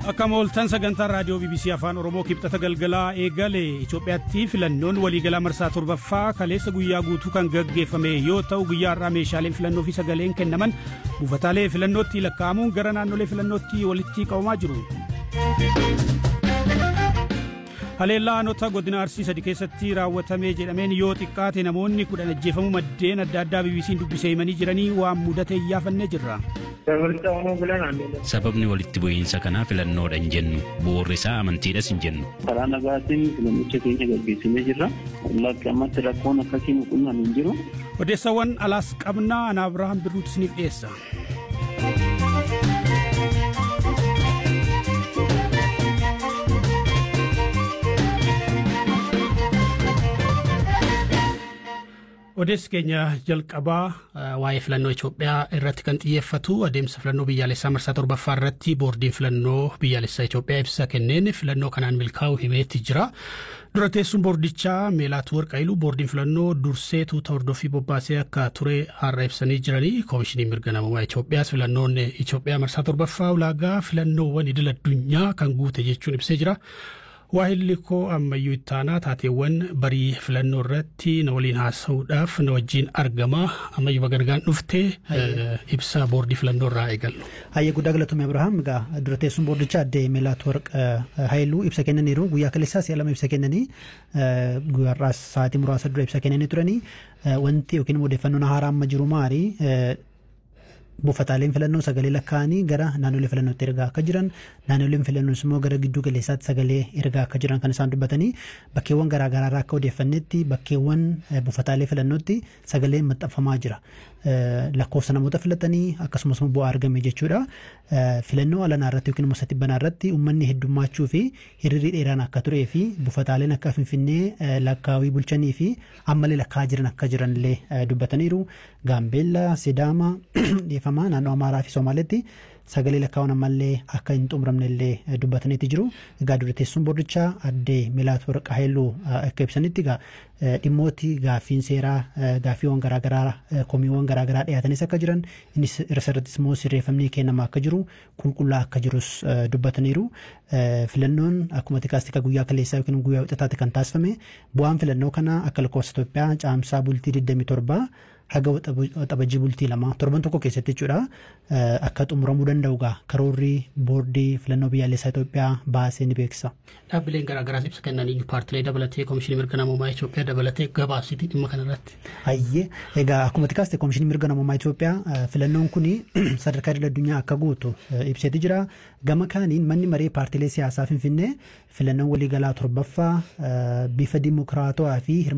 Akka mooltan sagantaa raadiyoo BBC Afaan Oromoo kibxata galgalaa eegale Itoophiyaatti filannoon waliigalaa marsaa torbaffaa kaleessa guyyaa guutuu kan gaggeeffame yoo ta'u guyyaa har'aa meeshaaleen filannoo fi sagaleen kennaman buufataalee filannootti lakkaa'amuun gara naannolee filannootti walitti qabamaa jiru. Haleellaa aanota godina Arsii sadi keessatti raawwatame jedhameen yoo xiqqaate namoonni kudhan ajjeefamuu maddeen adda addaa BBC'n dubbisee himanii jiranii waan mudate iyyaafannee jirra. Sababni walitti bu'iinsa kanaa filannoodha hin jennu bu'uurri isaa amantiidhas hin jennu. Karaa nagaatiin filannicha keenya gaggeessinee jirra. Lakki ammatti rakkoon akkasii muqunnaan hin jiru. Odeessawwan alaas qabnaa ana Abirahaam Birruutu isiniif dhiyeessa. Odeessi keenya jalqabaa waa'ee filannoo Itoophiyaa irratti kan xiyyeeffatu adeemsa filannoo biyyaalessaa marsaa torbaffaa irratti boordiin filannoo biyyaalessaa Itoophiyaa ibsa kenneen filannoo kanaan milkaa'u himeetti jira. Dura teessuun boordichaa Meelaat Warqaayilu boordiin filannoo dursee tuuta hordoffii bobbaasee akka ture har'a ibsanii jiranii koomishinii mirga namummaa Itoophiyaas filannoon Itoophiyaa marsaa torbaffaa ulaagaa filannoowwan idil addunyaa kan guute jechuun ibsee jira. Waahilli koo ammayyuu ittaanaa taateewwan barii filannoo irratti na waliin haasa'uudhaaf na wajjin argama ammayyuu bagargaan dhuftee ibsa boordii filannoo irraa eegallu. Hayyee guddaa galatoomii Abirahaam egaa dura teessuun boordichaa addee Meelaat Warq Haayiluu ibsa kennaniiru guyyaa kaleessaa si'a lama ibsa kennanii guyyaarraas sa'aatii muraasa dura ibsa kennanii turanii wanti yookiin odeeffannoon haaraa amma jiru maali buufataaleen filannoo sagalee lakkaa'anii gara naannolee filannootti ergaa akka jiran naannoleen filannoos immoo gara gidduu galeessaatti sagalee ergaa akka jiran kan isaan dubbatanii bakkeewwan garaagaraa akka odeeffannetti bakkeewwan buufataalee filannootti sagaleen maxxanfamaa jira. lakkoofsa namoota filatanii akkasumas bu'aa argame jechuudha. Filannoo alanaa irratti yookiin immoo satibbanaa irratti uummanni heddummachuu fi hiriirri dheeraan akka turee fi buufataaleen akka finfinnee lakkaawii bulchanii fi ammallee lakkaa'aa jiran akka jiran illee dubbataniiru. Gaambeellaa, Sidaama, dhiyeeffamaa naannoo Amaaraa fi Somaaleetti sagalee lakkaa'uun ammallee akka hin xumuramne illee dubbataniiti jiru. Egaa dura teessuun boordichaa addee Meelaat Warqa Haayiluu akka ibsanitti egaa dhimmooti gaaffiin seeraa gaaffiiwwan garaagaraa komiiwwan garaagaraa dhiyaatanis akka jiran innis irrattis immoo sirreeffamni kennamaa akka jiru qulqullaa akka jirus dubbataniiru. Filannoon akkuma tikaastika guyyaa kaleessaa yookiin guyyaa wixataatti kan taasifame bu'aan filannoo kana akka lakkoofsa Itoophiyaa caamsaa bultii 27 haga waxabajii bultii lama torban tokko keessatti jechuudha akka xumuramuu danda'u gaa karoorri boordii filannoo biyyaalessaa Itoophiyaa baasee ni beeksisa. Dhaabbileen garaagaraas ibsa kennanii paartilee dabalatee koomishinii mirga namummaa Itoophiyaa dabalatee gabaasiti dhimma kanarratti. Hayyee egaa akkuma tikaaste koomishinii mirga namummaa Itoophiyaa filannoon kun sadarkaa idil addunyaa akka guutu ibseeti jira. Gama kaaniin manni maree paartilee siyaasaa Finfinnee filannoon waliigalaa torbaffaa bifa dimokiraatawaa fi